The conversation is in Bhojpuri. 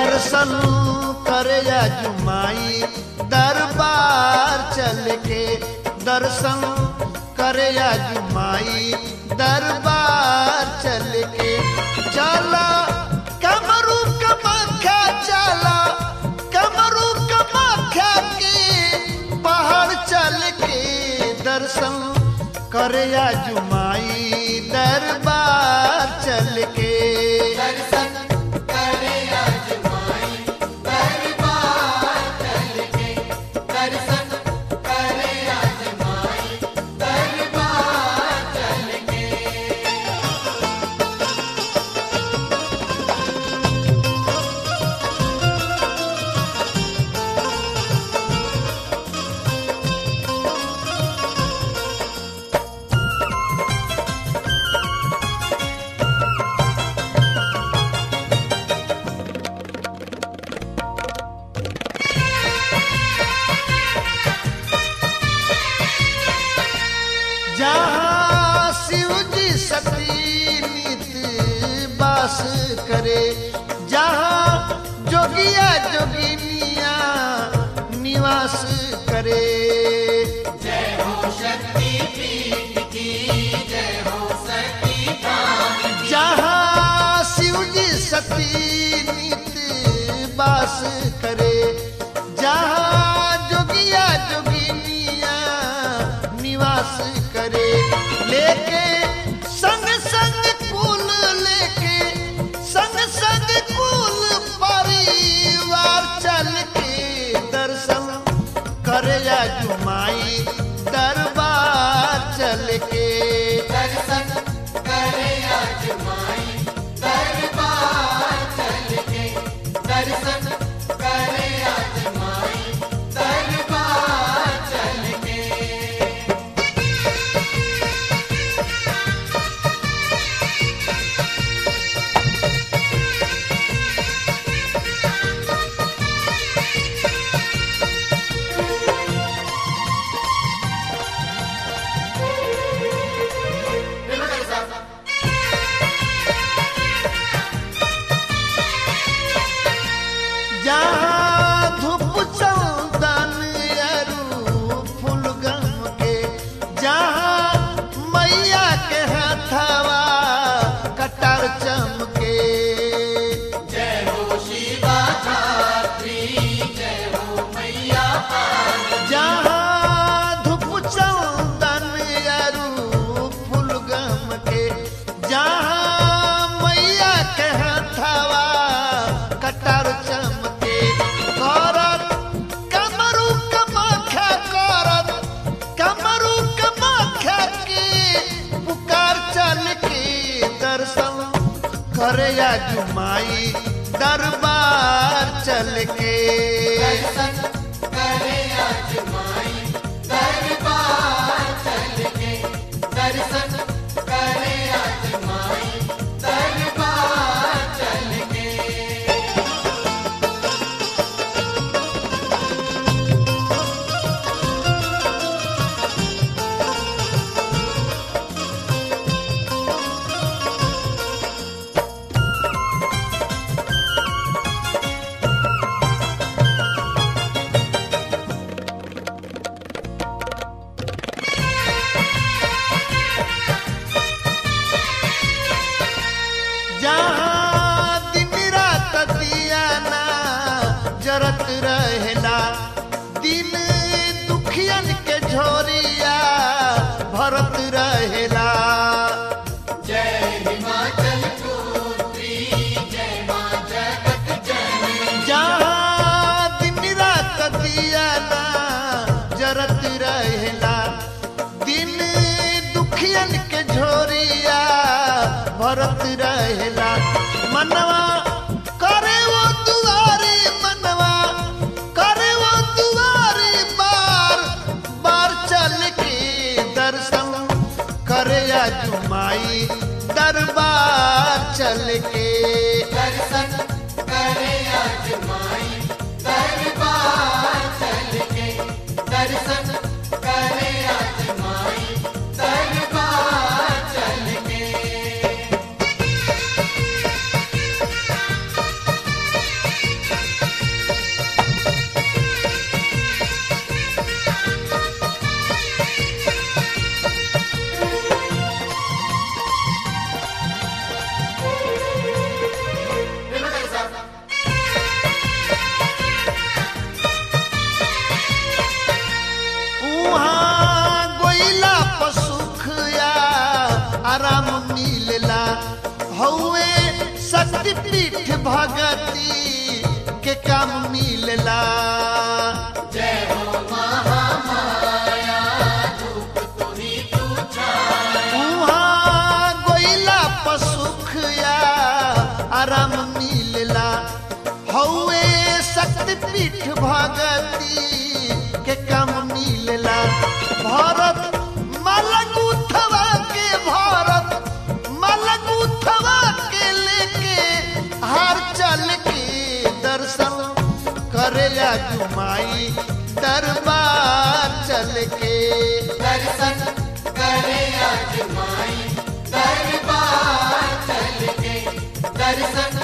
दर्शन करे जुमाई दरबार चल के दर्शन करे जुमाई दरबार चल के चला कमरू कमाख्या चला कमरू कमाख्या के पहाड़ चल के दर्शन करे जुमाई दरबार चल के दर्शन करे अजमाई दरबार चल के दर्शन करे अजमाई दरबार चल के जहाँ शिव जी सती नित बास करे जहाँ जोगिया जोगिनिया निवास करे जय हो शक्ति पीठ की जय हो सती धाम जहाँ शिव जी सती नित बास करे जहाँ जोगिया जोगिनिया निवास करे लेके संग संग कुल लेके संग संग कुल परिवार चल के दर्शन करे जुमाई दरबार चल के दर्शन करे अजमाई दरबार चल के दर्शन करे अजमाई दरबार चल के जहाँ धूप चंदन अरू फूल गम के जहाँ मैया के हथवा कटार चमके जय हो शिवा धात्री जय हो मैया पार्वती जहाँ धूप चंदन अरू फूल गम के जहाँ मैया के हथवा कटार चमके करत कमरू कमाख्या करत कमरू कमाख्या के पुकार चल के दर्शन करे जुमाई दरबार चल के दर्शन करे अजमाई दरबार चल के दर्शन करे अजमाई दरबार चल के जहाँ दिन रात दिया ना जरत रहेला दिन दुखियन के झोरिया भरत रहेला जय हिमाचल पुत्री जय माँ जगत जननी जहाँ दिन रात दिया ना जरत रहेला दिन दुखियन के झोरिया भरत रहेला मनवा करे वो दुआरी मनवा करे वो दुआरी बार बार चल के दर्शन करे जुमाई दरबार चल के दर्शन करे अजमाई दरबार चल के दर्शन करे अजमाई दरबार चल के शक्ति पीठ भगती के काम मिलला जय हो महामाया धूप तुही तू छाया उहाँ गोइला पसुख या आराम मिलला हौवे शक्ति पीठ भगती के काम मिलला भरत मलगुथवा के भरत मलगुथवा के लेके हार चल के दर्शन करे या जुमाई दरबार चल के दर्शन करे आज माई दरबार चल के दर्शन